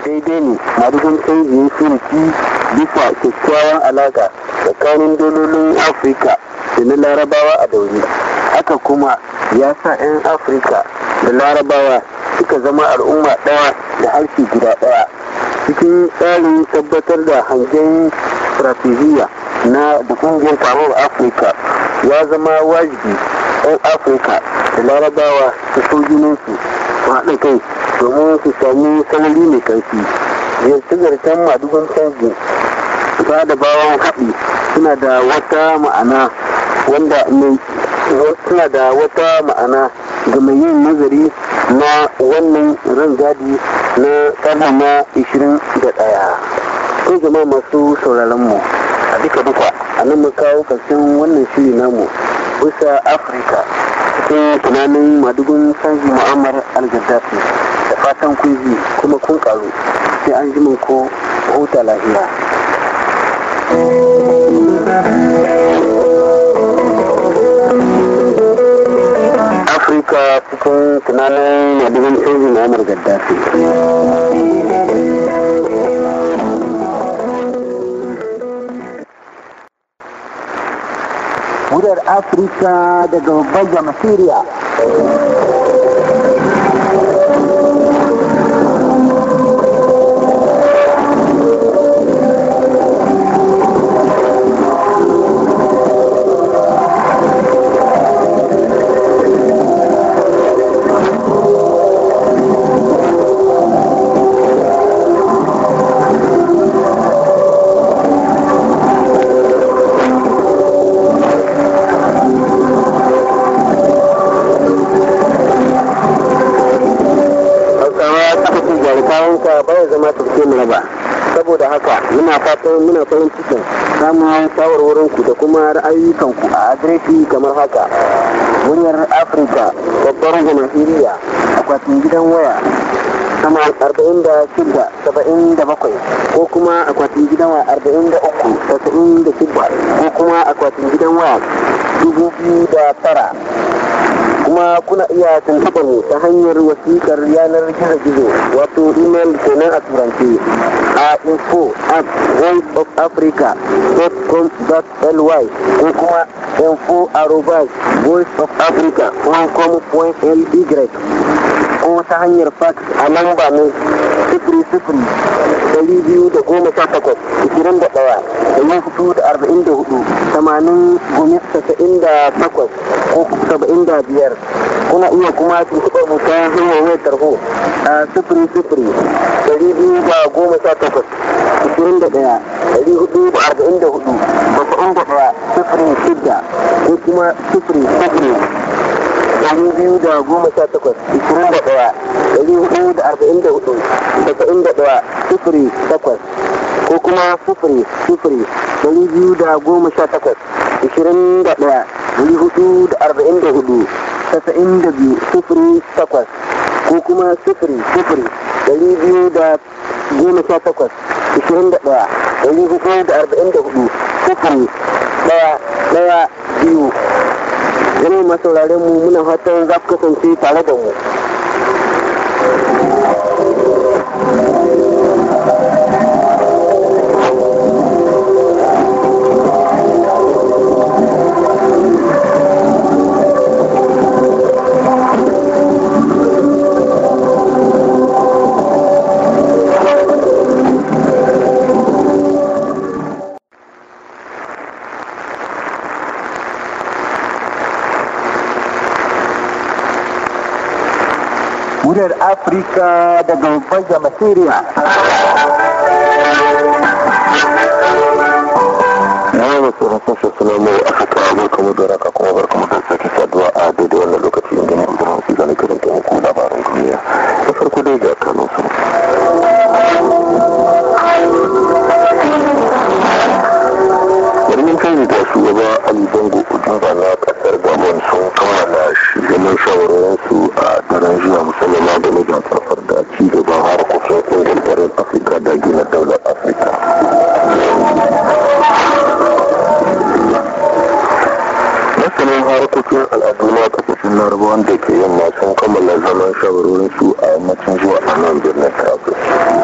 daidai ne madugun canji ya furuci bisa kyakkyawan alaƙa tsakanin dololin afirka da na larabawa a dauri haka kuma ya sa 'yan afirka da larabawa suka zama al'umma ɗaya da harshe guda ɗaya cikin tsarin tabbatar da hangen strategiya na da kungiyar taron afirka ya zama wajibi 'yan afirka da larabawa su so junansu su haɗa kai domin su sami sanari mai ƙarfi ziyarce-ziyarcen madugun canji ba da bawan haɗi suna da wata ma'ana wanda mai suna da wata ma'ana ga mai yin nazari na wannan rangadi na ƙarni na 21 ko jama'a masu sauraron mu a duka duka a nan mu kawo ƙarshen wannan shiri namu bisa afirka cikin tunanin madugun sanji mu'ammar al-gaddafi da fatan kun ji kuma kun karu sai an ji ko huta lafiya afirka cikin tunanin madugun sanji mu'ammar gaddafi muryar afirka daga babban jamhuriya saboda haka muna fatan muna farin cikin samun shawarwarin ku da kuma ra'ayyukan ku a adireshi kamar haka muryar afirka babbar jamhuriya akwatin gidan waya sama arba'in da shida saba'in da bakwai ko kuma akwatin gidan waya arba'in da uku tasa'in da shida ko kuma akwatin gidan waya dubu biyu da tara kuma kuna iya tuntuɓar mu ta hanyar wasiƙar yanar gizo-gizo wato email kenan a turance a info at voiceofafrica.com.ly ko kuma info arobas voiceofafrica.com.ly ko ta hanyar fax a lamba mai sifiri sifiri dari biyu da goma sha takwas ishirin da ɗaya da yin hudu da arba'in da hudu tamanin gumi tasa'in da takwas ko saba'in da biyar kuna iya kuma tuntuɓar mu ta hanyar wayar tarho a sifiri sifiri dari biyu da goma sha takwas ishirin da ɗaya dari hudu da arba'in da hudu tasa'in da ɗaya sifiri shidda ko kuma sifiri sifiri dari biyu da goma sha takwas ishirin da ɗaya dari hudu da arba'in da hudu tasa'in da ɗaya sifiri takwas ko kuma sifiri sifiri dari biyu da goma sha takwas ishirin da ɗaya dari hudu da arba'in da hudu tasa'in da biyu sifiri takwas ko kuma sifiri sifiri dari biyu da goma sha takwas ishirin da ɗaya dari hudu da arba'in da hudu sifiri ɗaya ɗaya biyu yanayi masauraren mu muna fatan za ku kasance tare da mu muryar afirka daga babban jamhuriya yawan masu rasun sassana mai afirka barka mu da raka kuma barka mu da sake saduwa a daidai wannan lokaci inda mu zama su zane karanta muku labaran duniya da farko dai ga kanun su birnin kai da shugaba ali bango udumba na kasar gabon sun kammala zaman shawarwarinsu a daren jiya musamman da mijin tsafar da ci gaban harkokin kungiyar tsarin afirka da gina daular afirka masanin harkokin al'adu na kasashen larabawan da ke yamma sun kammala zaman shawarwarinsu a yammacin zuwa a nan birnin travis